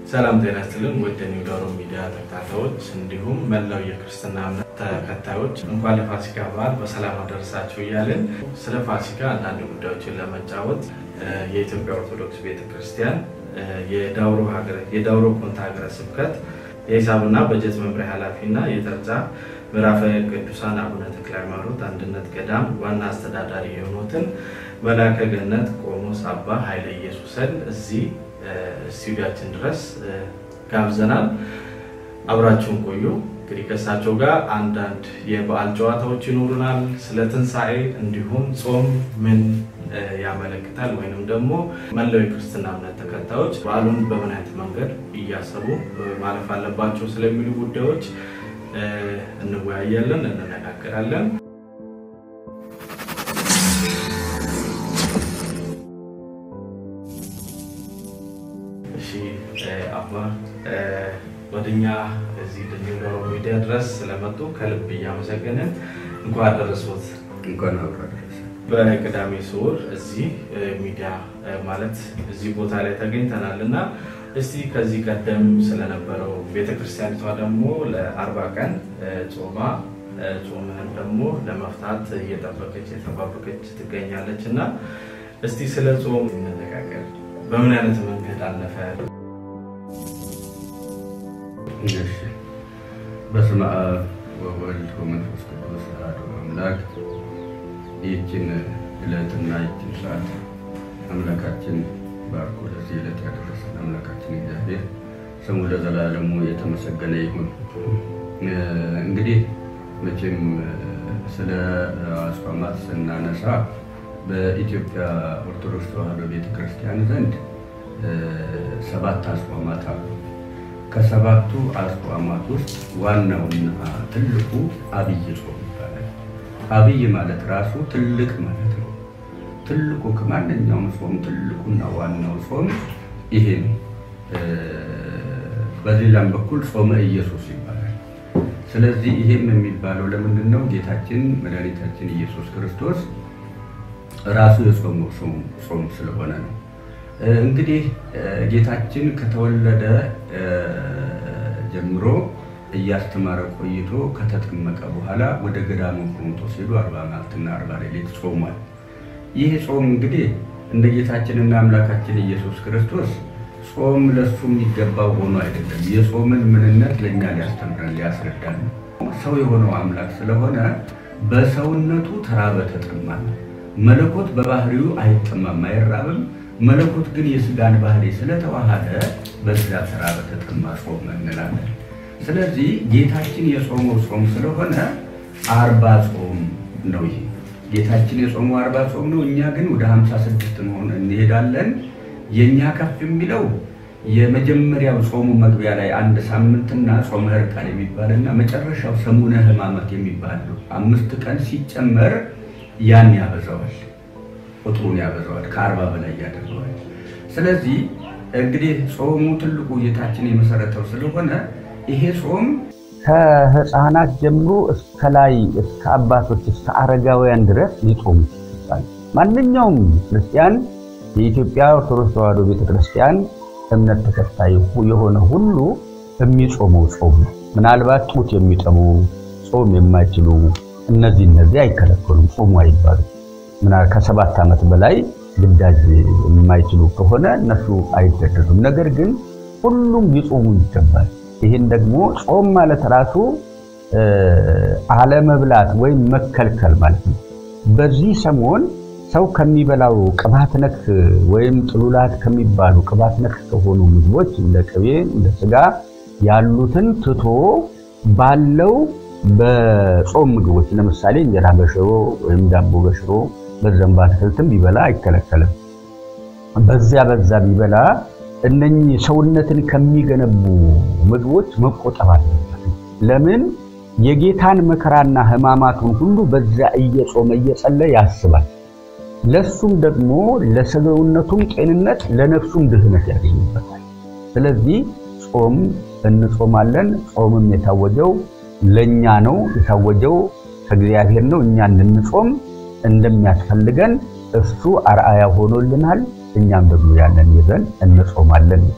ሰላም ጤና ይስጥልን ውድ ኒው ዶሮ ሚዲያ ተከታታዮች እንዲሁም መላው የክርስትና እምነት ተከታዮች እንኳን ለፋሲካ በዓል በሰላም አደረሳችሁ እያልን ስለ ፋሲካ አንዳንድ ጉዳዮችን ለመጫወት የኢትዮጵያ ኦርቶዶክስ ቤተክርስቲያን የዳውሮ ኮንታ ሀገረ ስብከት የሂሳብና በጀት መምሪያ ኃላፊና የጠርጫ ምዕራፈ ቅዱሳን አቡነ ተክለ ሃይማኖት አንድነት ገዳም ዋና አስተዳዳሪ የሆኑትን መላከ ገነት ቆሞስ አባ ኃይለ ኢየሱስን እዚህ ስቱዲያችን ድረስ ጋብዘናል። አብራችሁን ቆዩ። እንግዲህ ከእሳቸው ጋር አንዳንድ የበዓል ጨዋታዎች ይኖሩናል። ስለ ትንሣኤ እንዲሁም ጾም ምን ያመለክታል ወይንም ደግሞ መላው የክርስትና እምነት ተከታዮች በዓሉን በምን አይነት መንገድ እያሰቡ ማለፍ አለባቸው ስለሚሉ ጉዳዮች እንወያያለን፣ እንነጋገራለን። እሺ አባ ወደኛ እዚህ ኒው ዶሮ ሚዲያ ድረስ ስለመጡ ከልብ እያመሰገንን እንኳን አደረሶት። እንኳን አብሮ አደረሰ። በቅዳሜ ስዑር እዚህ ሚዲያ ማለት እዚህ ቦታ ላይ ተገኝተናል እና እስቲ ከዚህ ቀደም ስለነበረው ቤተክርስቲያኒቷ ደግሞ ለአርባ ቀን ጾማ ጾምህን ደግሞ ለመፍታት እየጠበቀች የተባበቀች ትገኛለች እና እስቲ ስለ ጾም እንነጋገር። በምን አይነት መንገድ አለፈ? እሺ። በስመ አብ ወወልድ ወመንፈስ ቅዱስ አሐዱ አምላክ። ይህችን ዕለትና ይህችን ሰዓት አምላካችን ባርኮ ለዚህ ዕለት ያደረሰን አምላካችን እግዚአብሔር ስሙ ለዘላለሙ የተመሰገነ ይሁን። እንግዲህ መቼም ስለ አጽዋማት ስናነሳ በኢትዮጵያ ኦርቶዶክስ ተዋሕዶ ቤተክርስቲያን ዘንድ ሰባት አጽዋማት አሉ። ከሰባቱ አጽዋማት ውስጥ ዋናውና ትልቁ አብይ ጾም ይባላል። አብይ ማለት ራሱ ትልቅ ማለት ነው። ትልቁ ከማንኛውም ጾም ትልቁና ዋናው ጾም ይሄ ነው። በሌላም በኩል ጾመ ኢየሱስ ይባላል። ስለዚህ ይሄም የሚባለው ለምንድን ነው? ጌታችን መድኃኒታችን ኢየሱስ ክርስቶስ ራሱ የጾመው ጾም ስለሆነ ነው። እንግዲህ ጌታችን ከተወለደ ጀምሮ እያስተማረ ቆይቶ ከተጠመቀ በኋላ ወደ ገዳሙ ቆሮንቶስ ሄዶ አርባ መዓልትና አርባ ሌሊት ጾሟል። ይህ ጾም እንግዲህ እንደ ጌታችንና አምላካችን ኢየሱስ ክርስቶስ ጾም ለሱ የሚገባው ሆኖ አይደለም። የጾምን ምንነት ለእኛ ሊያስተምረን ሊያስረዳን ነው። ሰው የሆነው አምላክ ስለሆነ በሰውነቱ ተራበ ተጠማ። መለኮት በባህሪው አይጠማም አይራብም። መለኮት ግን የስጋን ባህሪ ስለተዋሃደ በዚያ ተራበ ተጠማ ጾም እንላለን። ስለዚህ ጌታችን የጾመው ጾም ስለሆነ አርባ ጾም ነው። ይሄ ጌታችን የጾመው አርባ ጾም ነው። እኛ ግን ወደ ሀምሳ ስድስት መሆን እንሄዳለን። የእኛ ከፍ የሚለው የመጀመሪያው ጾሙ መግቢያ ላይ አንድ ሳምንትና ጾመ ሕርቃል የሚባልና መጨረሻው ሰሙነ ሕማማት የሚባል አምስት ቀን ሲጨመር ያን ያበዛዋል፣ ቁጥሩን ያበዛዋል፣ ከአርባ በላይ ያደርገዋል። ስለዚህ እንግዲህ ጾሙ ትልቁ ጌታችን የመሰረተው ስለሆነ ይሄ ጾም ከህፃናት ጀምሮ እስከ ላይ እስከ አባቶች እስከ አረጋውያን ድረስ ሊጾሙ ይችላል። ማንኛውም ክርስቲያን የኢትዮጵያ ኦርቶዶክስ ተዋሕዶ ቤተክርስቲያን እምነት ተከታይ የሆነ ሁሉ የሚጾመው ጾም ነው። ምናልባት ጡት የሚጠቡ ጾም የማይችሉ እነዚህ እነዚህ አይከለከሉም፣ ጾሙ አይባሉም። ምናል ከሰባት ዓመት በላይ ግዳጅ የማይችሉ ከሆነ እነሱ አይገደዱም። ነገር ግን ሁሉም ሊጾሙ ይገባል። ይህን ደግሞ ጾም ማለት ራሱ አለመብላት ወይም መከልከል ማለት ነው። በዚህ ሰሞን ሰው ከሚበላው ቅባት ነክ ወይም ጥሉላት ከሚባሉ ቅባት ነክ ከሆኑ ምግቦች እንደ ቅቤ፣ እንደ ስጋ ያሉትን ትቶ ባለው በጾም ምግቦች ለምሳሌ እንጀራ በሽሮ ወይም ዳቦ በሽሮ በዘንባ አትክልትም ቢበላ አይከለከልም። በዚያ በዛ ቢበላ እነኚህ ሰውነትን ከሚገነቡ ምግቦች መቆጠብ አለበት። ለምን የጌታን መከራና ሕማማቱን ሁሉ በዚያ እየጾመ እየጸለየ ያስባል። ለሱም ደግሞ ለሰውነቱም ጤንነት ለነፍሱም ድህነት ያገኝበታል። ስለዚህ ጾም እንጾማለን። ጾምም የታወጀው ለኛ ነው። የታወጀው ከእግዚአብሔር ነው። እኛ እንድንጾም እንደሚያስፈልገን እሱ አርአያ ሆኖልናል። እኛም ደግሞ ያንን ይዘን እንጾማለን።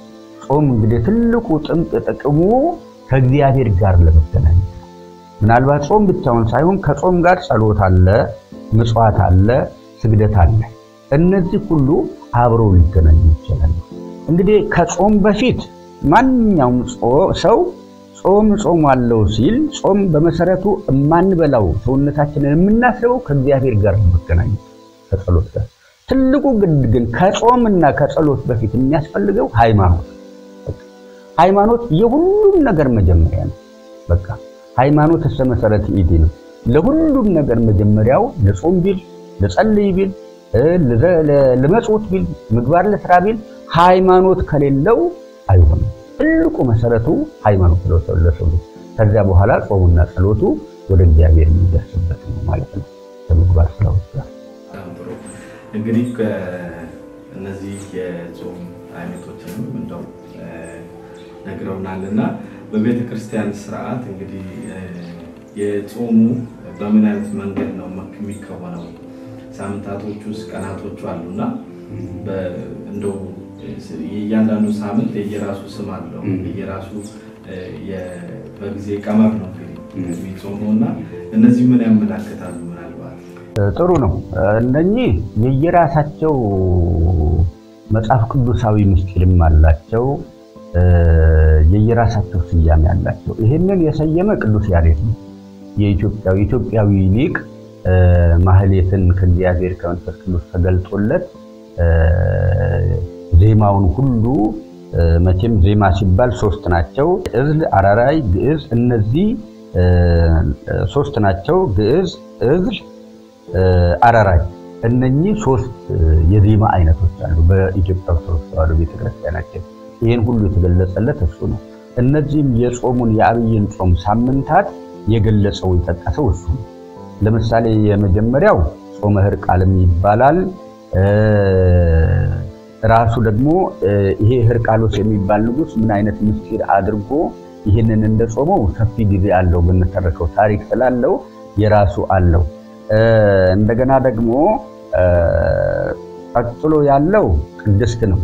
ጾም እንግዲህ ትልቁ ጥምቅ ጥቅሙ ከእግዚአብሔር ጋር ለመገናኘት ነው። ምናልባት ጾም ብቻውን ሳይሆን ከጾም ጋር ጸሎት አለ፣ ምጽዋት አለ፣ ስግደት አለ። እነዚህ ሁሉ አብረው ሊገናኙ ይችላሉ። እንግዲህ ከጾም በፊት ማንኛውም ሰው ጾም ጾም አለው ሲል ጾም በመሰረቱ የማንበላው ሰውነታችንን የምናስበው ከእግዚአብሔር ጋር ለመገናኘት ከጸሎት ጋር ትልቁ ግድ ግን ከጾምና ከጸሎት በፊት የሚያስፈልገው ሃይማኖት ሃይማኖት የሁሉም ነገር መጀመሪያ ነው። በቃ ሃይማኖት እስከ መሰረት ኢዲ ነው። ለሁሉም ነገር መጀመሪያው ለጾም ቢል ለጸልይ ቢል ለመጽውት ቢል ምግባር ለስራ ቢል ሃይማኖት ከሌለው አይሆንም። ትልቁ መሰረቱ ሃይማኖት ለሰው ለሰው ከዚያ በኋላ ጾሙና ጸሎቱ ወደ እግዚአብሔር የሚደርስበት ነው ማለት ነው። ከምግባር ስራዎች ጋር እንግዲህ እነዚህ የጾም አይነቶችንም እንደው ነግረውናል እና በቤተ ክርስቲያን ስርዓት እንግዲህ የጾሙ በምን አይነት መንገድ ነው የሚከወነው? ሳምንታቶቹ ውስጥ ቀናቶቹ አሉና እንደው የእያንዳንዱ ሳምንት የየራሱ ስም አለው። የየራሱ በጊዜ ቀመር ነው የሚጾመው እና እነዚህ ምን ያመላክታሉ? ምናልባት ጥሩ ነው። እነኚህ የየራሳቸው መጽሐፍ ቅዱሳዊ ምስጢርም አላቸው። የየራሳቸው ስያሜ አላቸው። ይህንን የሰየመ ቅዱስ ያሬድ ነው። የኢትዮጵያዊ ኢትዮጵያዊ ሊቅ ማህሌትን ከእግዚአብሔር ከመንፈስ ቅዱስ ተገልጦለት ዜማውን ሁሉ መቼም ዜማ ሲባል ሶስት ናቸው። እዝል፣ አራራይ፣ ግዕዝ እነዚህ ሶስት ናቸው። ግዕዝ፣ እዝል፣ አራራይ እነኚህ ሶስት የዜማ አይነቶች አሉ በኢትዮጵያ ኦርቶዶክስ ተዋሕዶ ቤተክርስቲያናችን። ይህን ሁሉ የተገለጸለት እሱ ነው። እነዚህም የጾሙን የአብይን ጾም ሳምንታት የገለጸው የጠቀሰው እሱ ነው። ለምሳሌ የመጀመሪያው ጾመ ሕርቃልም ይባላል። ራሱ ደግሞ ይሄ ሕርቃሎስ የሚባል ንጉሥ ምን አይነት ምስጢር አድርጎ ይህንን እንደጾመው ሰፊ ጊዜ አለው ብንተረከው ታሪክ ስላለው የራሱ አለው። እንደገና ደግሞ ቀጥሎ ያለው ቅድስት ነው።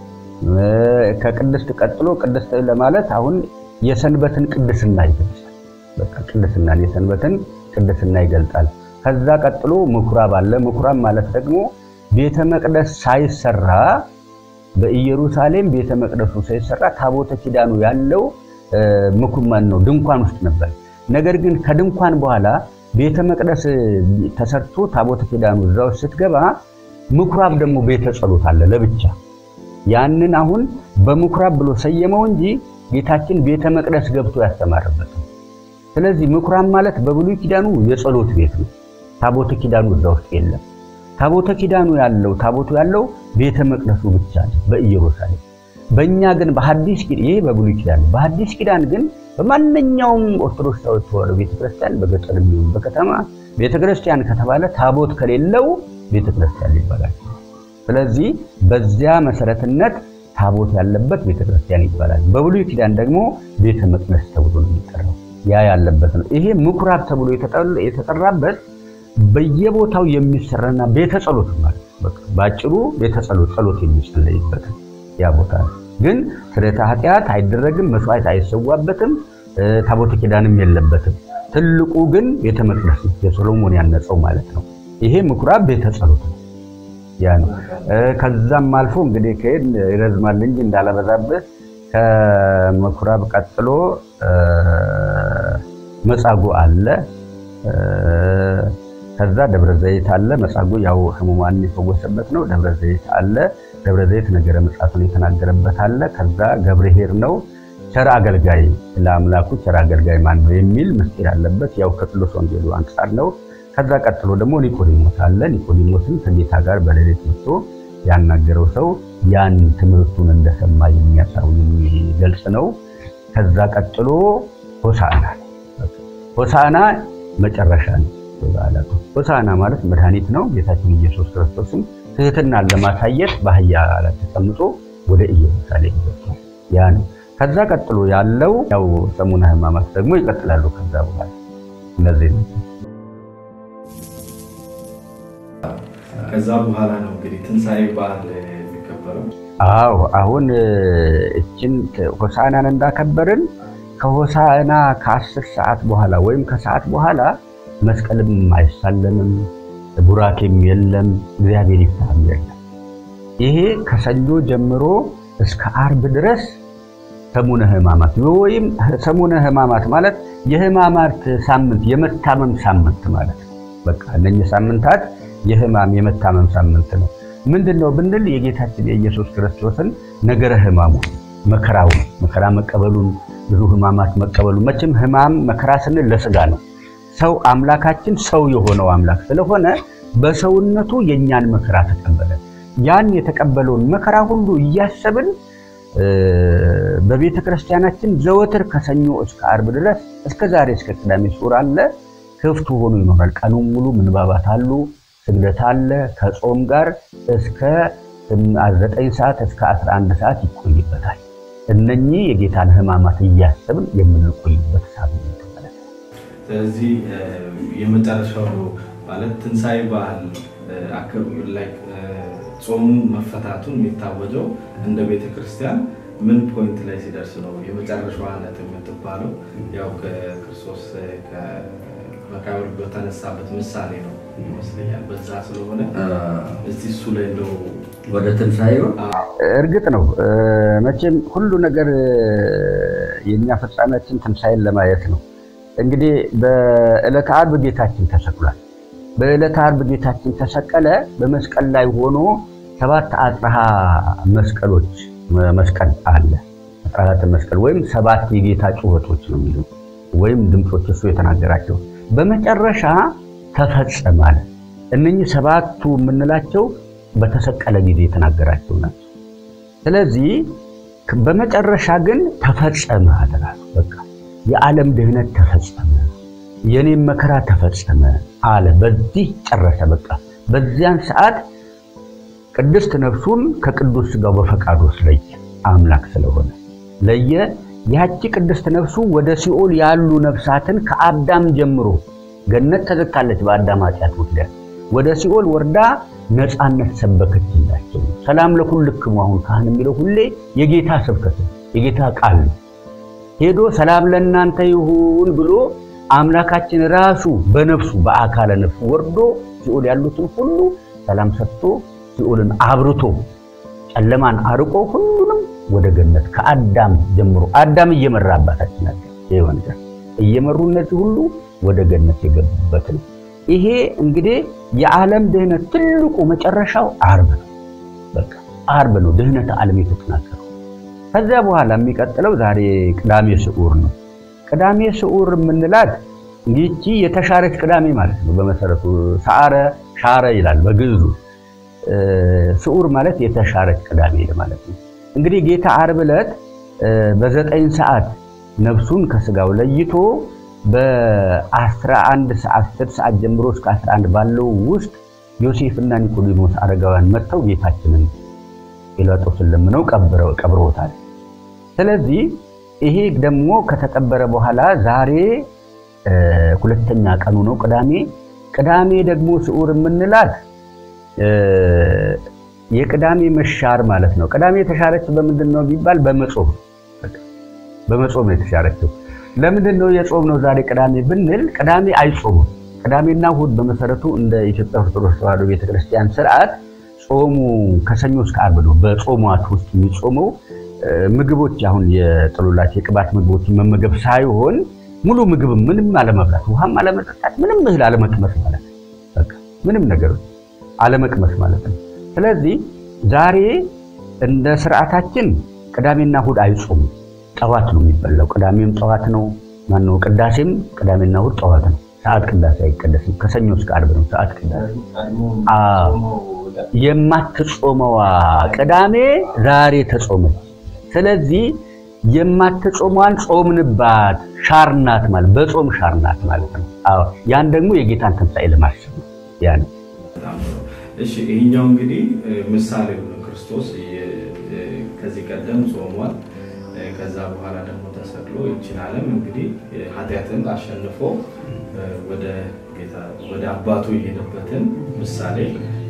ከቅድስት ቀጥሎ ቅድስት ለማለት አሁን የሰንበትን ቅድስና ይገልጻል። በቃ ቅድስናን የሰንበትን ቅድስና ይገልጻል። ከዛ ቀጥሎ ምኩራብ አለ። ምኩራብ ማለት ደግሞ ቤተ መቅደስ ሳይሰራ በኢየሩሳሌም ቤተ መቅደሱ ሳይሰራ ታቦተ ኪዳኑ ያለው ምኩማን ነው ድንኳን ውስጥ ነበር። ነገር ግን ከድንኳን በኋላ ቤተ መቅደስ ተሰርቶ ታቦተ ኪዳኑ እዛ ውስጥ ስትገባ ምኩራብ ደግሞ ቤተ ጸሎት አለ ለብቻ። ያንን አሁን በምኩራብ ብሎ ሰየመው እንጂ ጌታችን ቤተ መቅደስ ገብቶ ያስተማረበት ነው። ስለዚህ ምኩራብ ማለት በብሉይ ኪዳኑ የጸሎት ቤት ነው። ታቦተ ኪዳኑ እዛ ውስጥ የለም። ታቦተ ኪዳኑ ያለው ታቦቱ ያለው ቤተ መቅደሱ ብቻ ነው በኢየሩሳሌም። በእኛ ግን በሐዲስ ኪዳን ይሄ በብሉይ ኪዳን፣ በሐዲስ ኪዳን ግን በማንኛውም ኦርቶዶክስ ተዋሕዶ ቤተክርስቲያን በገጠር የሚሆን በከተማ ቤተክርስቲያን ከተባለ ታቦት ከሌለው ቤተክርስቲያን ይባላል። ስለዚህ በዚያ መሰረትነት ታቦት ያለበት ቤተክርስቲያን ይባላል። በብሉይ ኪዳን ደግሞ ቤተ መቅደስ ተብሎ ነው የሚጠራው። ያ ያለበት ነው። ይሄ ምኩራብ ተብሎ የተጠራበት በየቦታው የሚሰራና ቤተ ጸሎት ማለት በቃ ባጭሩ ቤተ ጸሎት ጸሎት የሚጸለይበት ያ ቦታ ግን ስርየተ ኃጢአት አይደረግም፣ መስዋዕት አይሰዋበትም፣ ታቦተ ኪዳንም የለበትም። ትልቁ ግን ቤተ መቅደስ የሶሎሞን ያነጸው ማለት ነው። ይሄ ምኩራብ ቤተ ጸሎት ነው። ያ ነው። ከዛም አልፎ እንግዲህ ከሄድ ይረዝማል እንጂ እንዳለበዛበት ከምኩራብ ቀጥሎ መጻጉዕ አለ። ከዛ ደብረ ዘይት አለ። መጻጉዕ ያው ሕሙማን የፈወሰበት ነው። ደብረ ዘይት አለ። ደብረ ዘይት ነገረ ምጽአቱን የተናገረበት አለ። ከዛ ገብርኄር ነው። ቸር አገልጋይ ለአምላኩ ቸር አገልጋይ ማን ነው የሚል ምስጢር አለበት። ያው ከቅዱስ ወንጌሉ አንጻር ነው። ከዛ ቀጥሎ ደግሞ ኒቆዲሞስ አለ። ኒቆዲሞስን ከጌታ ጋር በሌሊት መጥቶ ያናገረው ሰው ያን ትምህርቱን እንደሰማ የሚያሳው የሚገልጽ ነው። ከዛ ቀጥሎ ሆሳዕና ሆሳዕና መጨረሻ ነው። በዓላቱ ሆሳዕና ማለት መድኃኒት ነው። ጌታችን ኢየሱስ ክርስቶስም ትህትናን ለማሳየት በአህያ ላይ ተቀምጦ ወደ ኢየሩሳሌም ገብቷል። ያ ነው። ከዛ ቀጥሎ ያለው ያው ሰሙነ ሕማማት ደግሞ ይቀጥላሉ። ከዛ በኋላ እነዚህ ነው። ከዛ በኋላ ነው እንግዲህ ትንሣኤ በዓል የሚከበረው የሚከበረው? አዎ አሁን እችን ሆሳዕናን እንዳከበርን ከሆሳዕና ከአስር ሰዓት በኋላ ወይም ከሰዓት በኋላ መስቀልም አይሳለምም፣ ቡራኬም የለም፣ እግዚአብሔር ይፍታም የለም። ይሄ ከሰኞ ጀምሮ እስከ አርብ ድረስ ሰሙነ ሕማማት ወይም ሰሙነ ሕማማት ማለት የሕማማት ሳምንት የመታመም ሳምንት ማለት ነው። በቃ እነኚህ ሳምንታት የሕማም የመታመም ሳምንት ነው። ምንድን ነው ብንል የጌታችን የኢየሱስ ክርስቶስን ነገረ ሕማሙ መከራውን መከራ መቀበሉን ብዙ ሕማማት መቀበሉ መቼም ሕማም መከራ ስንል ለስጋ ነው። ሰው አምላካችን ሰው የሆነው አምላክ ስለሆነ በሰውነቱ የእኛን መከራ ተቀበለ። ያን የተቀበለውን መከራ ሁሉ እያሰብን በቤተ ክርስቲያናችን ዘወትር ከሰኞ እስከ አርብ ድረስ እስከ ዛሬ እስከ ቅዳሜ ሱር አለ ክፍቱ ሆኖ ይኖራል። ቀኑን ሙሉ ምንባባት አሉ፣ ስግደት አለ። ከጾም ጋር እስከ ዘጠኝ ሰዓት እስከ 11 ሰዓት ይቆይበታል። እነኚህ የጌታን ሕማማት እያሰብን የምንቆይበት ሳምንት ማለት ነው። ስለዚህ የመጨረሻው ማለት ትንሣኤ በዓል ላይ ጾሙ መፈታቱን የሚታወጀው እንደ ቤተ ክርስቲያን ምን ፖይንት ላይ ሲደርስ ነው? የመጨረሻዋ ዕለት የምትባለው ያው ከክርስቶስ ከመቃብር በተነሳበት ምሳሌ ነው ይመስለኛል። በዛ ስለሆነ እስቲ እሱ ላይ እንደው ወደ ትንሣኤው እርግጥ ነው መቼም ሁሉ ነገር የእኛ ፍጻሜያችን ትንሣኤን ለማየት ነው። እንግዲህ በዕለተ ዓርብ ጌታችን ተሰቅሏል። በዕለተ ዓርብ ጌታችን ተሰቀለ። በመስቀል ላይ ሆኖ ሰባት አጽርሃ መስቀሎች መስቀል አለ። አጽራተ መስቀል ወይም ሰባት የጌታ ጩኸቶች ነው የሚሉ ወይም ድምፆች እሱ የተናገራቸው በመጨረሻ ተፈጸመ አለ። እነኚህ ሰባቱ የምንላቸው በተሰቀለ ጊዜ የተናገራቸው ናቸው። ስለዚህ በመጨረሻ ግን ተፈጸመ አደራሉ። በቃ የዓለም ድህነት ተፈጸመ፣ የኔም መከራ ተፈጸመ አለ። በዚህ ጨረሰ። በቃ በዚያን ሰዓት ቅድስት ነፍሱን ከቅዱስ ሥጋው በፈቃዱ ለየ። አምላክ ስለሆነ ለየ። ያቺ ቅድስት ነፍሱ ወደ ሲኦል ያሉ ነፍሳትን ከአዳም ጀምሮ ገነት ተዘግታለች በአዳም ኃጢአት ምክንያት ወደ ሲኦል ወርዳ ነፃነት ሰበከችላቸው። ሰላም ለኩልክሙ አሁን ካህን የሚለው ሁሌ የጌታ ስብከት የጌታ ቃል ነው። ሄዶ ሰላም ለእናንተ ይሁን ብሎ አምላካችን ራሱ በነፍሱ በአካለ ነፍሱ ወርዶ ሲኦል ያሉትን ሁሉ ሰላም ሰጥቶ ሲኦልን አብርቶ ጨለማን አርቆ ሁሉንም ወደ ገነት ከአዳም ጀምሮ አዳም እየመራ አባታችን አለ ይሆን እየመሩ እነዚህ ሁሉ ወደ ገነት የገቡበት ነው። ይሄ እንግዲህ የዓለም ድህነት ትልቁ መጨረሻው ዓርብ ነው። በቃ ዓርብ ነው ድህነት ዓለም የተጠናከረው። ከዚያ በኋላ የሚቀጥለው ዛሬ ቅዳሜ ስዑር ነው። ቅዳሜ ስዑር የምንላት ይቺ የተሻረች ቅዳሜ ማለት ነው። በመሰረቱ ሰዓረ ሻረ ይላል በግዕዙ። ስዑር ማለት የተሻረች ቅዳሜ ማለት ነው። እንግዲህ ጌታ ዓርብ ዕለት በዘጠኝ ሰዓት ነፍሱን ከስጋው ለይቶ በ11 ሰዓት 10 ሰዓት ጀምሮ እስከ 11 ባለው ውስጥ ዮሴፍና ኒቆዲሞስ አረጋውያን መጥተው ጌታችንን ጲላጦስን ለምነው ቀብረውታል። ስለዚህ ይሄ ደግሞ ከተቀበረ በኋላ ዛሬ ሁለተኛ ቀኑ ነው ቅዳሜ። ቅዳሜ ደግሞ ስዑር የምንላት የቅዳሜ መሻር ማለት ነው። ቅዳሜ የተሻረችው በምንድን ነው ቢባል በመጾም በመጾም ነው የተሻረችው። ለምንድን ነው የጾም ነው ዛሬ ቅዳሜ ብንል፣ ቅዳሜ አይጾሙም። ቅዳሜና እሑድ በመሰረቱ እንደ ኢትዮጵያ ኦርቶዶክስ ተዋሕዶ ቤተክርስቲያን ስርዓት ጾሙ ከሰኞ እስከ ዓርብ ነው። በጾሟት ውስጥ የሚጾመው ምግቦች አሁን የጥሉላት የቅባት ምግቦችን መመገብ ሳይሆን ሙሉ ምግብ ምንም አለመብላት፣ ውሃም አለመጠጣት፣ ምንም እህል አለመቅመስ ማለት ነው። በቃ ምንም ነገር አለመቅመስ ማለት ነው። ስለዚህ ዛሬ እንደ ስርዓታችን ቅዳሜና እሑድ አይጾሙም። ጠዋት ነው የሚበላው። ቅዳሜም ጠዋት ነው። ማነው ቅዳሴም ቅዳሜና እሑድ ጠዋት ነው። ሰዓት ቅዳሴ አይቀደስም። ከሰኞ እስከ ዓርብ ነው ሰዓት ቅዳሴ። የማትጾመዋ ቅዳሜ ዛሬ ተጾመች። ስለዚህ የማትጾሟን ጾምንባት ሻርናት ማለት በጾም ሻርናት ማለት ነው። አዎ ያን ደግሞ የጌታን ትንሣኤ ለማሰብ ነው። ያ ነው። እሺ ይሄኛው እንግዲህ ምሳሌው ነው። ክርስቶስ ከዚህ ቀደም ጾሟል። ከዛ በኋላ ደግሞ ተሰቅሎ ይችን ዓለም እንግዲህ ኃጢአትን አሸንፎ ወደ ጌታ ወደ አባቱ የሄደበትን ምሳሌ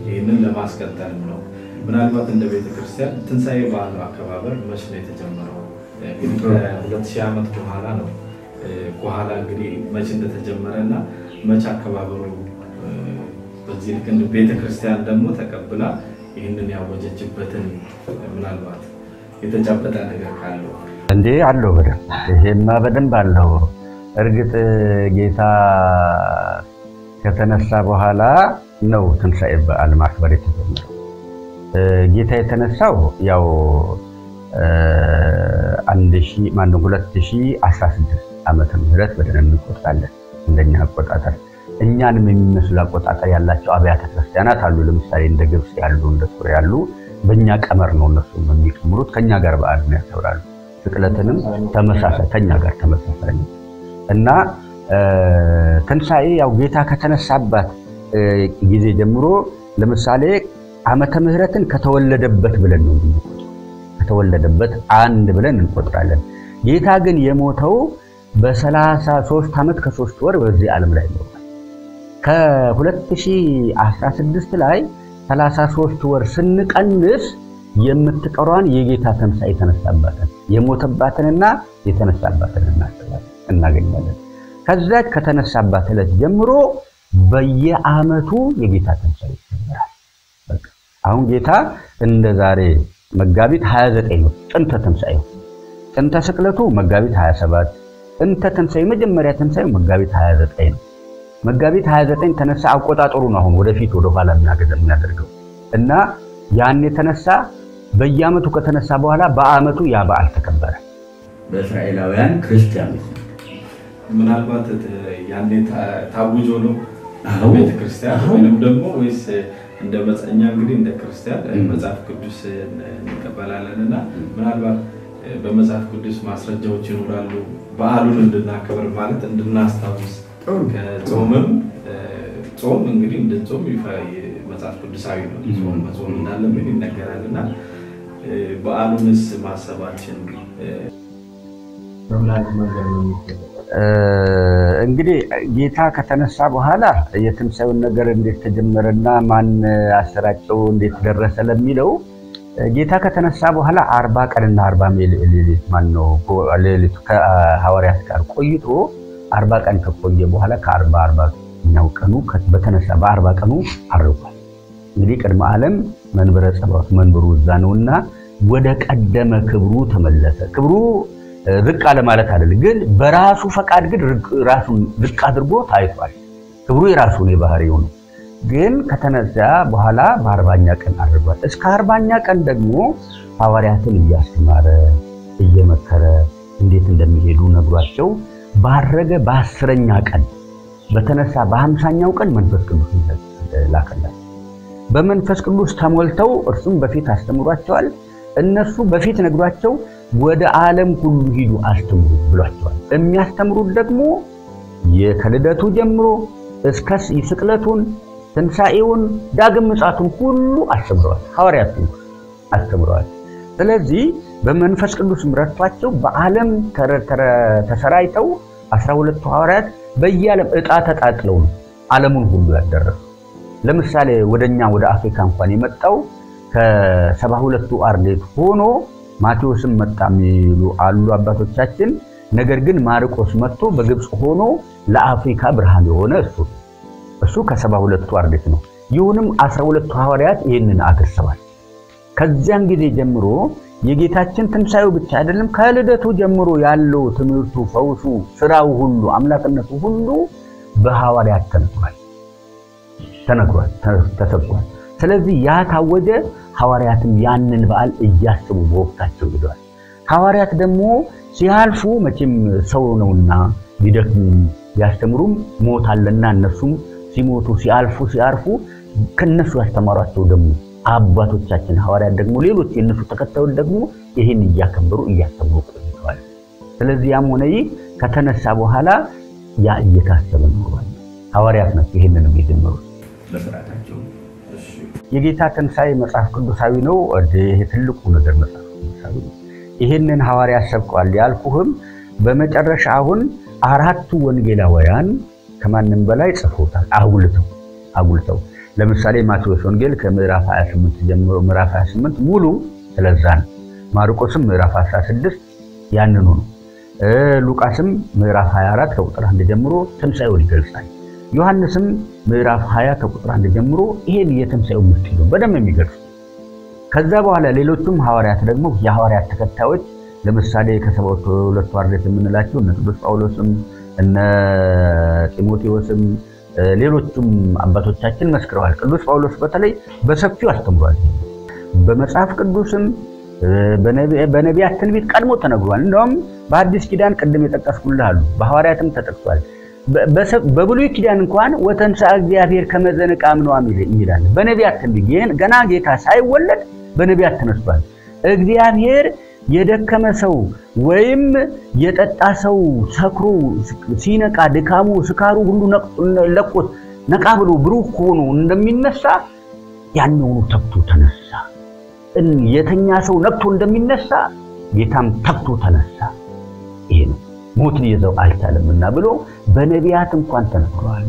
ይህንን ለማስቀጠልም ነው። ምናልባት እንደ ቤተ ክርስቲያን ትንሣኤ በዓሉ አከባበር መች ነው የተጀመረው? እንግዲህ ከሁለት ሺህ ዓመት በኋላ ነው። በኋላ እንግዲህ መች እንደተጀመረ እና መች አከባበሩ በዚህ ልክ እንደ ቤተ ክርስቲያን ደግሞ ተቀብላ ይህንን ያወጀችበትን ምናልባት የተጨበጠ ነገር ካለው እንዴ አለው በደንብ ይሄማ በደንብ አለው። እርግጥ ጌታ ከተነሳ በኋላ ነው ትንሣኤ በዓል ማክበር የተጀመረው። ጌታ የተነሳው ያው አንድ ሺህ ማነው ሁለት ሺህ አስራ ስድስት ዓመተ ምህረት ብለን እንቆጥራለን እንደኛ አቆጣጠር። እኛንም የሚመስሉ አቆጣጠር ያላቸው አብያተ ክርስቲያናት አሉ። ለምሳሌ እንደ ግብፅ ያሉ እንደ ሱሪያ ያሉ በእኛ ቀመር ነው እነሱ የሚቀምሩት። ከኛ ጋር በዓል ነው ያከብራሉ። ስቅለትንም ተመሳሳይ ከኛ ጋር ተመሳሳይ ነው እና ትንሣኤ ያው ጌታ ከተነሳባት ጊዜ ጀምሮ ለምሳሌ ዓመተ ምሕረትን ከተወለደበት ብለን ነው ከተወለደበት አንድ ብለን እንቆጥራለን። ጌታ ግን የሞተው በሰላሳ ሦስት ዓመት ከሦስት ወር በዚህ ዓለም ላይ ነው። ከ2016 ላይ 33 ወር ስንቀንስ የምትቀሯን የጌታ ትንሣኤ የተነሳባትን የሞተባትንና የተነሳባትን እናገኛለን። ከዛች ከተነሳባት ዕለት ጀምሮ በየዓመቱ የጌታ ትንሣኤ ይጀምራል። አሁን ጌታ እንደ ዛሬ መጋቢት 29 ነው ጥንተ ትንሣኤው። ጥንተ ስቅለቱ መጋቢት 27፣ ጥንተ ትንሣኤ መጀመሪያ ትንሣኤው መጋቢት 29 ነው። መጋቢት 29 ተነሳ። አቆጣጠሩ ነው አሁን ወደፊት ወደኋላ የሚያደርገው እና ያን የተነሳ በየዓመቱ ከተነሳ በኋላ በዓመቱ ያ በዓል ተከበረ። በእስራኤላውያን ክርስቲያኖች ምናልባት ያኔ ታውጆ ነው ቤተ ክርስቲያን ወይም ደግሞ ወይስ እንደ መጽኛ እንግዲህ እንደ ክርስቲያን መጽሐፍ ቅዱስ እንቀበላለን እና ምናልባት በመጽሐፍ ቅዱስ ማስረጃዎች ይኖራሉ በዓሉን እንድናከብር ማለት እንድናስታውስ ከጾምም ጾም እንግዲህ እንድንጾም መጽሐፍ ቅዱሳዊ ነው። ጾም መጾም እንዳለብን ይነገራል እና በዓሉንስ ማሰባችን እንግዲህ ጌታ ከተነሳ በኋላ የትንሣኤውን ነገር እንዴት ተጀመረና ማን አሰራጨው እንዴት ደረሰ ለሚለው ጌታ ከተነሳ በኋላ አርባ ቀንና አርባ ሌሊት ማነው ሌሊቱ ከሐዋርያት ጋር ቆይቶ አርባ ቀን ከቆየ በኋላ ከአርባ አርባኛው ቀኑ በተነሳ በአርባ ቀኑ አርጓል። እንግዲህ ቅድመ ዓለም መንበረ ጸባዖት መንበሩ እዛ ነውና ወደ ቀደመ ክብሩ ተመለሰ። ክብሩ ዝቅ አለ ማለት አይደለም፣ ግን በራሱ ፈቃድ ግን ራሱን ዝቅ አድርጎ ታይቷል። ክብሩ የራሱን የባህሪው ነው። ግን ከተነሳ በኋላ በአርባኛ ቀን አድርጓል። እስከ አርባኛ ቀን ደግሞ ሐዋርያትን እያስተማረ እየመከረ እንዴት እንደሚሄዱ ነግሯቸው ባረገ በአስረኛ ቀን በተነሳ በሀምሳኛው ቀን መንፈስ ቅዱስ ላከላቸው። በመንፈስ ቅዱስ ተሞልተው እርሱም በፊት አስተምሯቸዋል። እነሱ በፊት ነግሯቸው ወደ ዓለም ሁሉ ሂዱ አስተምሩ ብሏቸዋል። የሚያስተምሩት ደግሞ ከልደቱ ጀምሮ እስከ ስቅለቱን፣ ትንሣኤውን፣ ዳግም ምጽአቱን ሁሉ አስተምረዋል። ሐዋርያቱ አስተምረዋል። ስለዚህ በመንፈስ ቅዱስ ረድቷቸው በዓለም ተሰራይተው አስራ ሁለቱ ሐዋርያት በየዓለም ዕጣ ተጣጥለው ነው ዓለሙን ሁሉ ያደረሱ። ለምሳሌ ወደኛ ወደ አፍሪካ እንኳን የመጣው ከሰባ ሁለቱ አርድእት ሆኖ ማቴዎስም መጣ የሚሉ አሉ አባቶቻችን። ነገር ግን ማርቆስ መጥቶ በግብፅ ሆኖ ለአፍሪካ ብርሃን የሆነ እሱ እሱ ከሰባ ሁለቱ አርድእት ነው። ይሁንም አስራ ሁለቱ ሐዋርያት ይህንን አድርሰዋል። ከዚያን ጊዜ ጀምሮ የጌታችን ትንሣኤው ብቻ አይደለም፣ ከልደቱ ጀምሮ ያለው ትምህርቱ፣ ፈውሱ፣ ስራው ሁሉ አምላክነቱ ሁሉ በሐዋርያት ተነግሯል ተነግሯል ተሰብኳል። ስለዚህ ያ ታወጀ። ሐዋርያትም ያንን በዓል እያስቡ በወቅታቸው ሄደዋል። ሐዋርያት ደግሞ ሲያልፉ መቼም ሰው ነውና ቢደክሙም ቢያስተምሩም ሞት አለና እነሱም ሲሞቱ ሲያልፉ ሲያርፉ ከነሱ ያስተማሯቸው ደግሞ አባቶቻችን ሐዋርያት ደግሞ ሌሎች የእነሱ ተከታዮች ደግሞ ይህን እያከበሩ እያስተምሩ ቆይተዋል። ስለዚህ ያም ሆነ ይህ ከተነሳ በኋላ ያ እየታሰበ ኖሯል። ሐዋርያት ናቸው ይህንንም የጀመሩት። በስርዓታቸው የጌታ ትንሣኤ መጽሐፍ ቅዱሳዊ ነው። ይሄ ትልቁ ነገር መጽሐፍ ቅዱሳዊ ነው። ይህንን ሐዋርያት ሰብከዋል ያልኩህም በመጨረሻ አሁን አራቱ ወንጌላውያን ከማንም በላይ ጽፎታል አጉልተው አጉልተው ለምሳሌ ማቴዎስ ወንጌል ከምዕራፍ 28 ጀምሮ ምዕራፍ 28 ሙሉ ስለዛ ነው። ማርቆስም ምዕራፍ 16 ያንኑ ነው። ሉቃስም ምዕራፍ 24 ከቁጥር 1 ጀምሮ ትንሣኤውን ይገልጻል። ዮሐንስም ምዕራፍ 20 ከቁጥር 1 ጀምሮ ይሄን የትንሣኤው ምስጢር ነው በደንብ የሚገልጹ። ከዛ በኋላ ሌሎቹም ሐዋርያት ደግሞ የሐዋርያት ተከታዮች ለምሳሌ ከሰባቱ ሁለቱ አርድእት የምንላቸው እነ ቅዱስ ጳውሎስም እነ ጢሞቴዎስም ሌሎቹም አባቶቻችን መስክረዋል። ቅዱስ ጳውሎስ በተለይ በሰፊው አስተምሯል። በመጽሐፍ ቅዱስም በነቢያት ትንቢት ቀድሞ ተነግሯል። እንደውም በአዲስ ኪዳን ቅድም የጠቀስኩልህ አሉ፣ በሐዋርያትም ተጠቅሷል። በብሉይ ኪዳን እንኳን ወተንሥአ እግዚአብሔር ከመ ዘንቃ እምነዋም ይላል። በነቢያት ትንቢት ይህን ገና ጌታ ሳይወለድ በነቢያት ተነስቷል። እግዚአብሔር የደከመ ሰው ወይም የጠጣ ሰው ሰክሮ ሲነቃ ድካሙ ስካሩ ሁሉ ለቆት ነቃ ብሎ ብሩህ ሆኖ እንደሚነሳ ያንኑ ተግቶ ተነሳ። የተኛ ሰው ነቅቶ እንደሚነሳ ጌታም ተግቶ ተነሳ። ይሄ ነው ሞት ሊይዘው አልቻለምና ብሎ በነቢያት እንኳን ተነግሯል።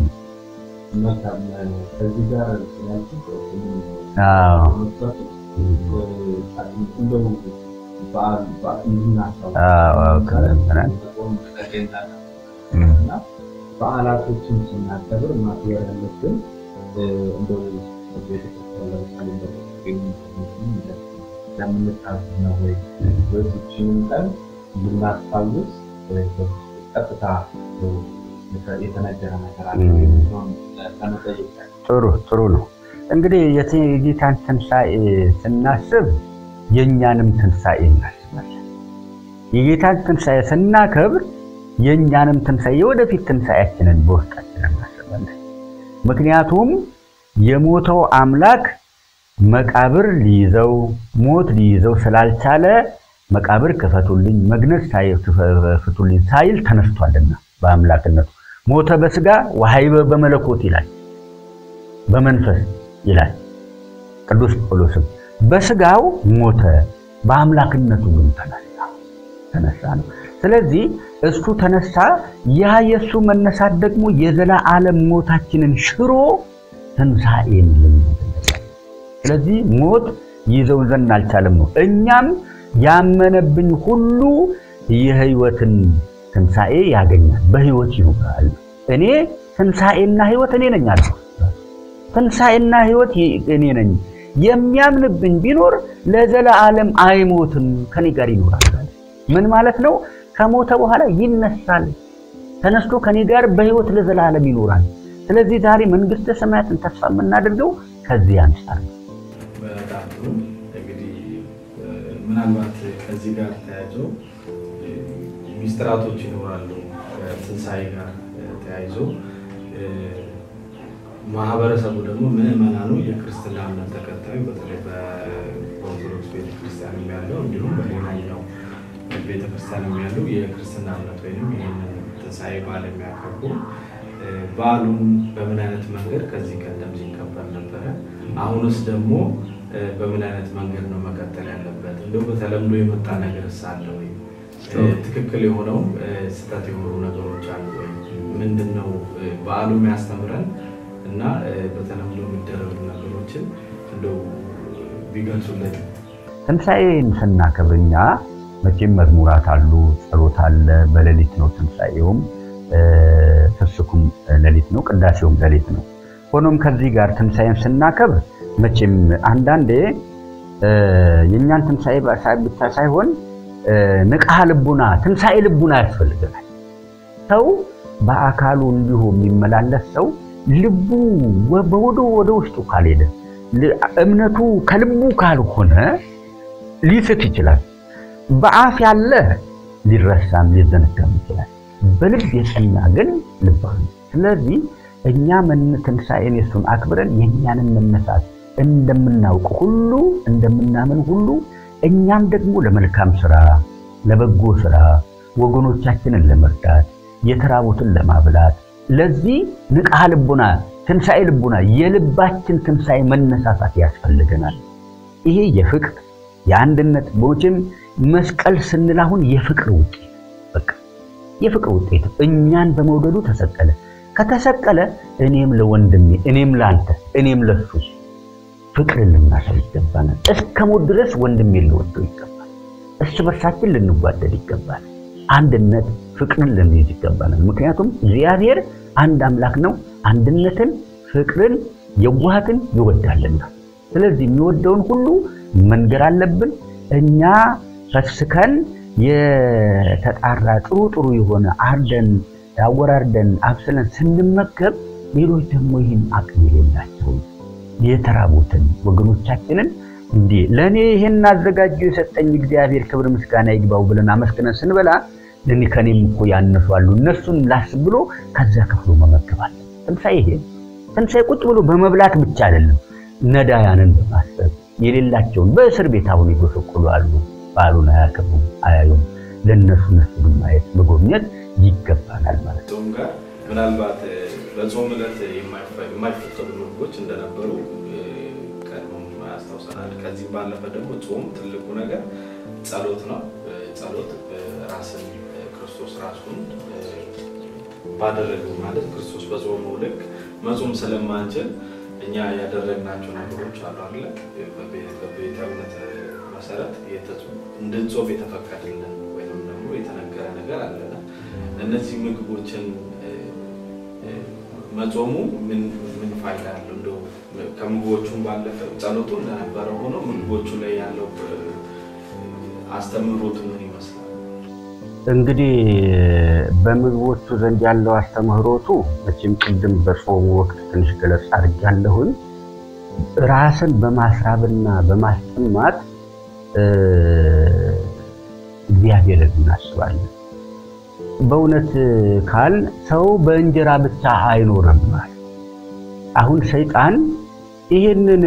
ከዚህ ጋር በዓላቶችን ስናከብር ማክበር ያለብን እንደው ቤተክርስቲያን ለምሳሌ ለምንታዝ ነው ወይ ወይቶችንም ቀን ልናስታውስ ቀጥታ የተነገረ ነገር አለ ለመጠየቅ ጥሩ ጥሩ ነው። እንግዲህ የጌታን ትንሣኤ ስናስብ የእኛንም ትንሣኤ እናስባለን። የጌታን ትንሣኤ ስናከብር የእኛንም ትንሣኤ የወደፊት ትንሣኤያችንን በውስጣችን እናስባለን። ምክንያቱም የሞተው አምላክ መቃብር ሊይዘው ሞት ሊይዘው ስላልቻለ መቃብር ክፈቱልኝ፣ መግነዝ ፍቱልኝ ሳይል ተነስቷልና በአምላክነቱ ሞተ በስጋ ወሀይበ በመለኮት ይላል፣ በመንፈስ ይላል ቅዱስ ጳውሎስም። በስጋው ሞተ፣ በአምላክነቱ ግን ተነሳ ተነሳ ነው። ስለዚህ እሱ ተነሳ። ያ የእሱ መነሳት ደግሞ የዘላለም ሞታችንን ሽሮ ትንሣኤን ስለዚህ ሞት ይዘውን ዘንድ አልቻለም ነው። እኛም ያመነብኝ ሁሉ የሕይወትን ትንሣኤ ያገኛል፣ በሕይወት ይኖራል። እኔ ትንሣኤና ሕይወት እኔ ነኝ አለ። ትንሣኤና ሕይወት እኔ ነኝ። የሚያምንብኝ ቢኖር ለዘላለም አይሞትም፣ ከኔ ጋር ይኖራል። ምን ማለት ነው? ከሞተ በኋላ ይነሳል። ተነስቶ ከኔ ጋር በሕይወት ለዘላለም ይኖራል። ስለዚህ ዛሬ መንግሥተ ሰማያትን ተስፋ የምናደርገው ከዚህ አንጻር ነው። በጣም ጥሩ እንግዲህ ምናልባት ከዚህ ጋር ተያይዞ ሚስጥራቶች ይኖራሉ። ከትንሣኤ ጋር ተያይዞ ማህበረሰቡ ደግሞ ምዕመናኑ የክርስትና እምነት ተከታዩ በተለይ በኦርቶዶክስ ቤተክርስቲያን ያለው እንዲሁም በሌላኛው ቤተክርስቲያን ያሉ የክርስትና እምነት ወይም ይህንን ትንሣኤ በዓል የሚያከብሩ በዓሉን በምን አይነት መንገድ ከዚህ ቀደም ሲከበር ነበረ? አሁንስ ደግሞ በምን አይነት መንገድ ነው መቀጠል ያለበት? እንደው በተለምዶ የመጣ ነገር አለ ወይ? ትክክል የሆነው ስህተት የሆኑ ነገሮች አሉ ወይ? ምንድን ነው በዓሉ የሚያስተምረን እና በተለምዶ የሚደረጉ ነገሮችን እንደው ቢገልጹልን። ትንሣኤን ስናከብር እኛ መቼም መዝሙራት አሉ፣ ጸሎት አለ። በሌሊት ነው ትንሣኤውም ፍስኩም ሌሊት ነው፣ ቅዳሴውም ሌሊት ነው። ሆኖም ከዚህ ጋር ትንሣኤን ስናከብር መቼም አንዳንዴ የእኛን ትንሣኤ ብቻ ሳይሆን ንቃሐ ልቡና ትንሣኤ ልቡና ያስፈልገናል። ሰው በአካሉ እንዲሁ የሚመላለስ ሰው ልቡ በወደ ወደ ውስጡ ካልሄደ እምነቱ ከልቡ ካልሆነ ሊስት ይችላል። በአፍ ያለ ሊረሳም ሊዘነጋም ይችላል። በልብ የጸና ግን ልባዊ። ስለዚህ እኛ ትንሣኤን የሱን አክብረን የእኛንን መነሳት እንደምናውቅ ሁሉ እንደምናምን ሁሉ እኛም ደግሞ ለመልካም ስራ፣ ለበጎ ስራ ወገኖቻችንን ለመርዳት፣ የተራቡትን ለማብላት ለዚህ ንቃሐ ልቡና ትንሣኤ ልቡና የልባችን ትንሣኤ መነሳሳት ያስፈልገናል። ይሄ የፍቅር የአንድነት ቦችም መስቀል ስንል አሁን የፍቅር ውጤት በቃ የፍቅር ውጤት እኛን በመውደዱ ተሰቀለ። ከተሰቀለ እኔም ለወንድሜ እኔም ለአንተ እኔም ለሱ ፍቅርን ልናሳይ ይገባናል። እስከ ሞት ድረስ ወንድሜን ልወደው ይገባል። እርስ በርሳችን ልንጓደድ ይገባል። አንድነት ፍቅርን ልንይዝ ይገባናል። ምክንያቱም እግዚአብሔር አንድ አምላክ ነው። አንድነትን፣ ፍቅርን፣ የዋሃትን ይወዳልና ስለዚህ የሚወደውን ሁሉ መንገር አለብን። እኛ ፈስከን የተጣራ ጥሩ ጥሩ የሆነ አርደን አወራርደን አብስለን ስንመገብ ሌሎች ደግሞ ይህን አቅም የሌላቸው የተራቡትን ወገኖቻችንን እንዲህ ለእኔ ይህን አዘጋጁ የሰጠኝ እግዚአብሔር ክብር ምስጋና ይግባው ብለን አመስግነን ስንበላ ለእኔ ከኔም እኮ ያነሱ አሉ እነሱን ላስብ ብሎ ከዛ ከፍሎ መመገባል። ትንሣኤ ይሄ ትንሣኤ ቁጭ ብሎ በመብላት ብቻ አይደለም፣ ነዳያንን በማሰብ የሌላቸውን በእስር ቤት አሁን ይጎሰቁሉ አሉ። በዓሉን አያከብሩም፣ አያዩም። ለእነሱ እነሱን ማየት መጎብኘት ይገባናል ማለት ነው። ጾም ጋር ምናልባት በጾም ዕለት የማይፈቀዱ ምግቦች እንደነበሩ ቀድሞም ያስታውሰናል። ከዚህ ባለፈ ደግሞ ጾም ትልቁ ነገር ጸሎት ነው። ጸሎት ራስን ክርስቶስ ራሱን ባደረገው ማለት ክርስቶስ በጾመው ልክ መጾም ስለማንችል እኛ ያደረግናቸው ነገሮች አሉ አለ በቤተ እምነት መሰረት እንድንጾም የተፈቀደልን ወይም ደግሞ የተነገረ ነገር አለና እነዚህ ምግቦችን መጾሙ ምን ምን ፋይዳ አለው? እንደው ከምግቦቹም ባለፈ ጸሎቱ እንደነበረ ሆኖ ምግቦቹ ላይ ያለው አስተምህሮቱ ምን ይመስላል? እንግዲህ በምግቦቹ ዘንድ ያለው አስተምህሮቱ መቼም ቅድም በጾሙ ወቅት ትንሽ ገለጽ አድርጌያለሁኝ። ራስን በማስራብና በማስጠማት እግዚአብሔርን እናስባለን። በእውነት ካል ሰው በእንጀራ ብቻ አይኖርም። አሁን ሰይጣን ይህንን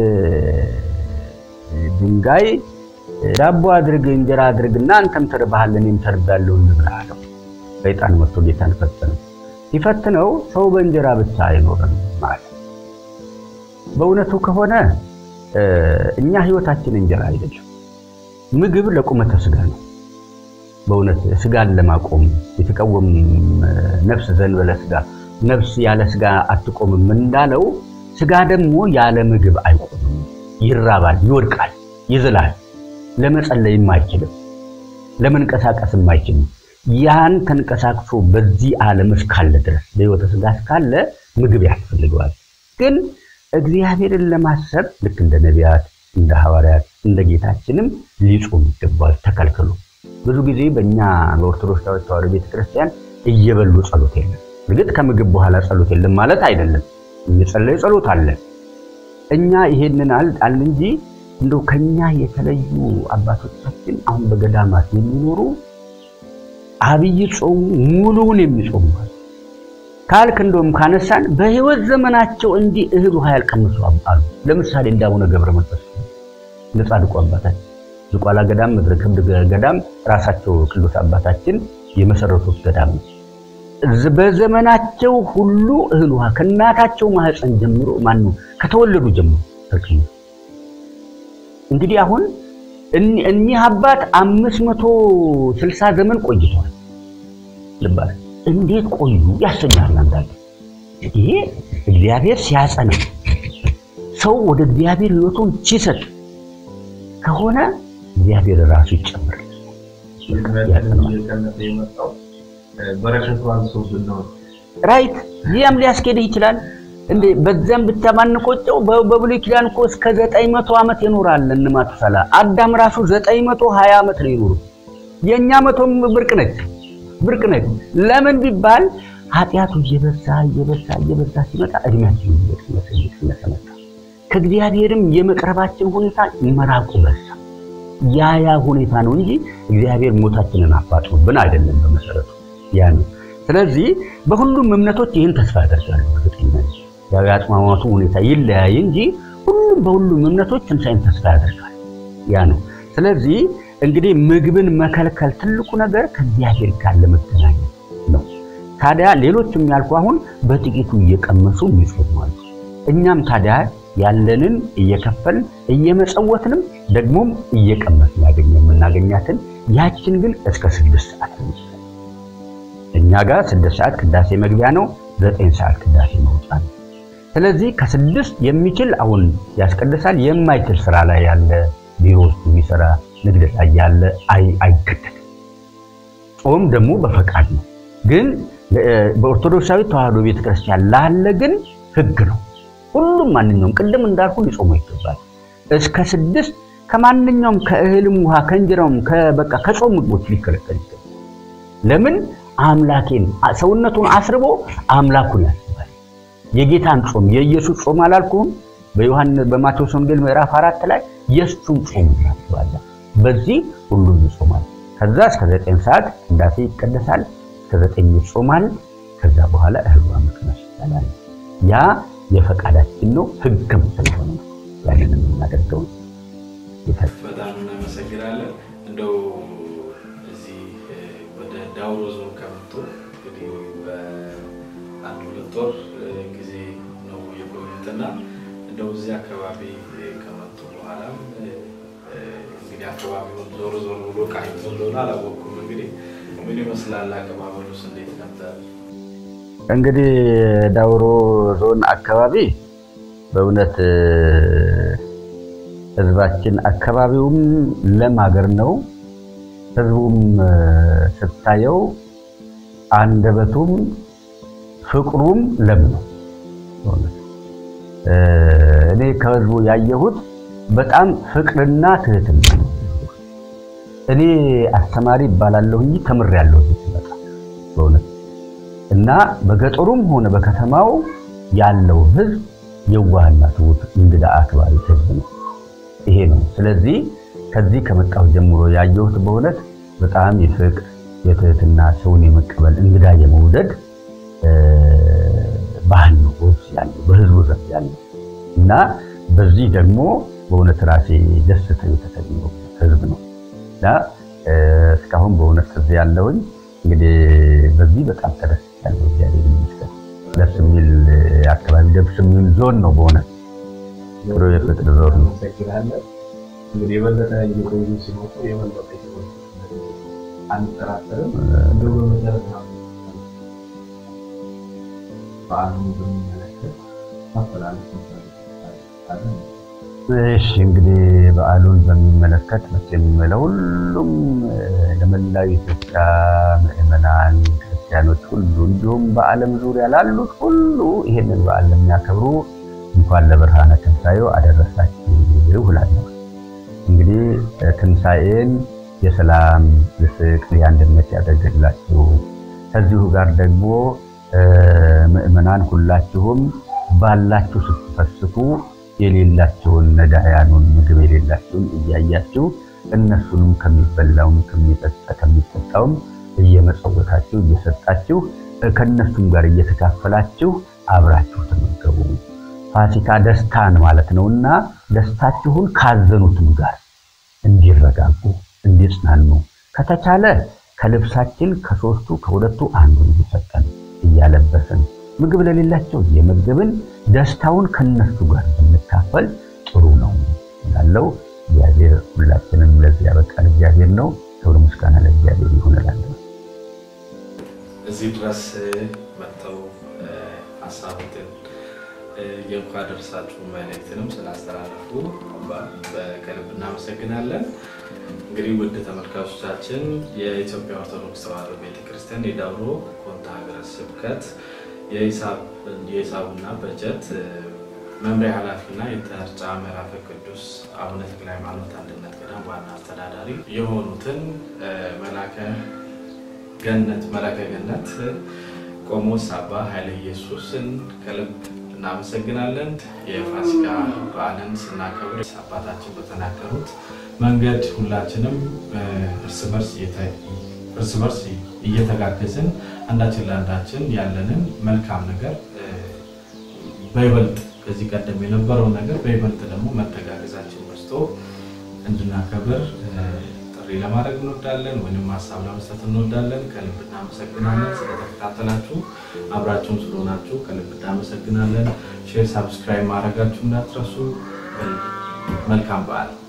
ድንጋይ ዳቦ አድርግ እንጀራ አድርግና አንተም ተርባሃል እኔም ተርቤያለሁ እንብላ አለው። ሰይጣን መጥቶ ጌታን ፈተነው። ሲፈትነው ሰው በእንጀራ ብቻ አይኖርም ማለት በእውነቱ ከሆነ እኛ ህይወታችን እንጀራ አይደለም። ምግብ ለቁመተ ስጋ ነው። በእውነት ስጋን ለማቆም የተቃወም ነፍስ ዘንበለ ስጋ ነፍስ ያለ ስጋ አትቆምም እንዳለው ስጋ ደግሞ ያለ ምግብ አይቆምም። ይራባል፣ ይወድቃል፣ ይዝላል። ለመጸለይም አይችልም፣ ለመንቀሳቀስም አይችልም። ያን ተንቀሳቅሶ በዚህ ዓለም እስካለ ድረስ በሕይወተ ስጋ እስካለ ምግብ ያስፈልገዋል። ግን እግዚአብሔርን ለማሰብ ልክ እንደ ነቢያት፣ እንደ ሐዋርያት፣ እንደ ጌታችንም ሊጾም ይገባል ተከልክሎ ብዙ ጊዜ በእኛ በኦርቶዶክስ ተዋሕዶ ቤተክርስቲያን እየበሉ ጸሎት የለም። እርግጥ ከምግብ በኋላ ጸሎት የለም ማለት አይደለም። እየጸለዩ ጸሎት አለ። እኛ ይሄንን አል እንጂ እንደው ከኛ የተለዩ አባቶቻችን አሁን በገዳማት የሚኖሩ አብይ ጾሙ ሙሉውን የሚጾሙ ካልክ እንደውም ካነሳን በሕይወት ዘመናቸው እንዲህ እህል ውሃ ያልቀምሱ አሉ። ለምሳሌ እንደ አቡነ ገብረ መንፈስ እንደ ጻድቁ አባታችን ዝቋላ ገዳም፣ ምድረ ከብድ ገዳም ራሳቸው ቅዱስ አባታችን የመሰረቱት ገዳም ነው። በዘመናቸው ሁሉ እህል ውሃ ከእናታቸው ማህፀን ጀምሮ ማኑ ከተወለዱ ጀምሮ ተቀምጡ። እንግዲህ አሁን እኒህ አባት አምስት መቶ ስልሳ ዘመን ቆይተዋል። ልባል እንዴት ቆዩ ያሰኛል። አንዳንድ ይሄ እግዚአብሔር ሲያጸና ሰው ወደ እግዚአብሔር ሕይወቱን ሲሰጥ ከሆነ እግዚአብሔር ራሱ ይጨምራል። ራይት ይህም ሊያስኬድህ ይችላል። እንዴ በዛም ብታማንቆጨው በብሉይ ኪዳን እኮ እስከ ዘጠኝ መቶ ዓመት ይኖራል። እንማቱሳላ አዳም ራሱ ዘጠኝ መቶ ሀያ ዓመት ነው ይኖሩ። የእኛ መቶም ብርቅ ነች ብርቅ ነች። ለምን ቢባል ኃጢአቱ እየበዛ እየበዛ እየበዛ ሲመጣ እድሜያችን እየቀነሰ እየቀነሰ መጣ። ከእግዚአብሔርም የመቅረባችን ሁኔታ መራቁ በዛ። ያ ያ ሁኔታ ነው እንጂ እግዚአብሔር ሞታችንን አፋጥኖብን አይደለም። በመሰረቱ ያ ነው። ስለዚህ በሁሉም እምነቶች ይህን ተስፋ ያደርጋሉ። እርግጠኛ ያው የአጽማማቱ ሁኔታ ይለያይ እንጂ ሁሉም በሁሉም እምነቶች ትንሣኤን ተስፋ ያደርጋል። ያ ነው። ስለዚህ እንግዲህ ምግብን መከልከል ትልቁ ነገር ከእግዚአብሔር ጋር ለመገናኘት ነው። ታዲያ ሌሎችም ያልኩ አሁን በጥቂቱ እየቀመሱ ይጾማሉ። እኛም ታዲያ ያለንን እየከፈልን እየመጸወትንም ደግሞም እየቀመስን ያገኘ የምናገኛትን ያችን ግን እስከ ስድስት ሰዓት እኛ ጋር ስድስት ሰዓት ቅዳሴ መግቢያ ነው። ዘጠኝ ሰዓት ቅዳሴ መውጫ ነው። ስለዚህ ከስድስት የሚችል አሁን ያስቀድሳል። የማይችል ስራ ላይ ያለ ቢሮ ውስጥ የሚሰራ ንግድ ላይ ያለ አይገደድም። ጾም ደግሞ በፈቃድ ነው። ግን በኦርቶዶክሳዊ ተዋሕዶ ቤተክርስቲያን ላለ ግን ህግ ነው። ሁሉም ማንኛውም ቅድም እንዳልኩ ሊጾሙ ይገባል። እስከ ስድስት ከማንኛውም ከእህልም ውሃ ከእንጀራውም በቃ ከጾም ምግቦች ሊከለከል ይገባል። ለምን አምላኬን ሰውነቱን አስርቦ አምላኩን ያስባል። የጌታን ጾም የኢየሱስ ጾም አላልኩም? በዮሐንስ በማቴዎስ ወንጌል ምዕራፍ አራት ላይ የእሱን ጾም እናስባለን። በዚህ ሁሉም ይጾማል። ከዛ እስከ ዘጠኝ ሰዓት ቅዳሴ ይቀደሳል። እስከ ዘጠኝ ይጾማል። ከዛ በኋላ እህል ውሃ መቅመስ ይቻላል። ያ የፈቃዳችን ነው፣ ህግም ስለሆነ ያንን የምናደርገው በጣም እናመሰግናለን። እንደው እዚህ ወደ ዳውሮ ዞን ከመጡ እንግዲህ በአንድ ሁለት ወር ጊዜ ነው የቆዩትና እንደው እዚህ አካባቢ ከመጡ በኋላም እንግዲህ አካባቢውን ዞሮ ዞሮ ብሎ ቃኝቶ እንደሆነ አላወቅኩም። እንግዲህ ምን ይመስላል? አቀባበሉስ እንዴት ነበር? እንግዲህ ዳውሮ ዞን አካባቢ በእውነት ህዝባችን አካባቢውም ለም ሀገር ነው። ህዝቡም ስታየው አንደበቱም ፍቅሩም ለም ነው። እኔ ከህዝቡ ያየሁት በጣም ፍቅርና ትህትና ነው። እኔ አስተማሪ ይባላለሁ እንጂ ተምሬያለሁ ሲመጣ በእውነት እና በገጠሩም ሆነ በከተማው ያለው ህዝብ የዋህና ትሁት እንግዳ አክባሪ ህዝብ ነው። ይሄ ነው። ስለዚህ ከዚህ ከመጣሁ ጀምሮ ያየሁት በእውነት በጣም የፍቅር የትህትና ሰውን የመቀበል እንግዳ የመውደድ ባህል ነው በውስጥ ያለው በህዝቡ ዘንድ ያለው እና በዚህ ደግሞ በእውነት ራሴ ደስ የተሰኘው ህዝብ ነው እና እስካሁን በእውነት እዚህ ያለውኝ እንግዲህ በዚህ በጣም ተደስቻለሁ። እግዚአብሔር ይመስገን። ደስ የሚል አካባቢ ደስ የሚል ዞን ነው በእውነት ጥሩ የፍቅር ዞን ነው። እንግዲህ የበለጠ እየቆዩ ሲመጡ የበለጠ አንጠራጠርም። እንደው በመሰረት በዓሉን በሚመለከት ማስተላለፍ እሺ እንግዲህ በዓሉን በሚመለከት መቼም ለሁሉም ለመላው ኢትዮጵያ ምዕመናን ክርስቲያኖች ሁሉ እንዲሁም በዓለም ዙሪያ ላሉት ሁሉ ይሄንን በዓል ለሚያከብሩ እንኳን ለብርሃነ ትንሣኤው አደረሳችሁ እላለሁ። እንግዲህ ትንሣኤን የሰላም የፍቅር፣ የአንድነት ያደርግላችሁ። ከዚሁ ጋር ደግሞ ምዕመናን ሁላችሁም ባላችሁ ስትፈስኩ የሌላቸውን ነዳያኑን ምግብ የሌላቸውን እያያችሁ እነሱንም ከሚበላውም ከሚጠጣውም እየመጸወታችሁ እየሰጣችሁ ከእነሱም ጋር እየተካፈላችሁ አብራችሁ ተመገቡ። ፋሲካ ደስታን ማለት ነውና ደስታችሁን ካዘኑትም ጋር እንዲረጋጉ እንዲጽናኑ ከተቻለ ከልብሳችን ከሶስቱ ከሁለቱ አንዱን እየሰጠን እያለበስን ምግብ ለሌላቸው እየመገብን ደስታውን ከነሱ ጋር ብንካፈል ጥሩ ነው እላለሁ። እግዚአብሔር ሁላችንም ለዚህ ያበቃን እግዚአብሔር ነው። ክብር ምስጋና ለእግዚአብሔር ይሁን እላለሁ። እዚህ ድረስ መጥተው ሀሳቡትን የእንኳን ደርሳችሁ መልእክትንም ስላስተላለፉ ከልብ እናመሰግናለን። እንግዲህ ውድ ተመልካቾቻችን የኢትዮጵያ ኦርቶዶክስ ተዋሕዶ ቤተክርስቲያን የዳውሮ ኮንታ ሀገረ ስብከት የሂሳቡና በጀት መምሪያ ኃላፊና የተርጫ ምዕራፈ ቅዱስ አቡነ ተክለ ሃይማኖት አንድነት ገዳም ዋና አስተዳዳሪ የሆኑትን መላከ ገነት መላከ ገነት ቆሞስ አባ ኃይለ ኢየሱስን ከልብ እናመሰግናለን። የፋሲካ በዓልን ስናከብር አባታችን በተናገሩት መንገድ ሁላችንም እርስ በርስ እርስ በርስ እየተጋገዝን አንዳችን ለአንዳችን ያለንን መልካም ነገር በይበልጥ ከዚህ ቀደም የነበረውን ነገር በይበልጥ ደግሞ መተጋገዛችን በዝቶ እንድናከብር ጥሪ ለማድረግ እንወዳለን፣ ወይም ሀሳብ ለመስጠት እንወዳለን። ከልብ እናመሰግናለን። ስለተከታተላችሁ አብራችሁን ስለሆናችሁ ከልብ እናመሰግናለን። ሼር፣ ሳብስክራይብ ማድረጋችሁ እንዳትረሱ። መልካም በዓል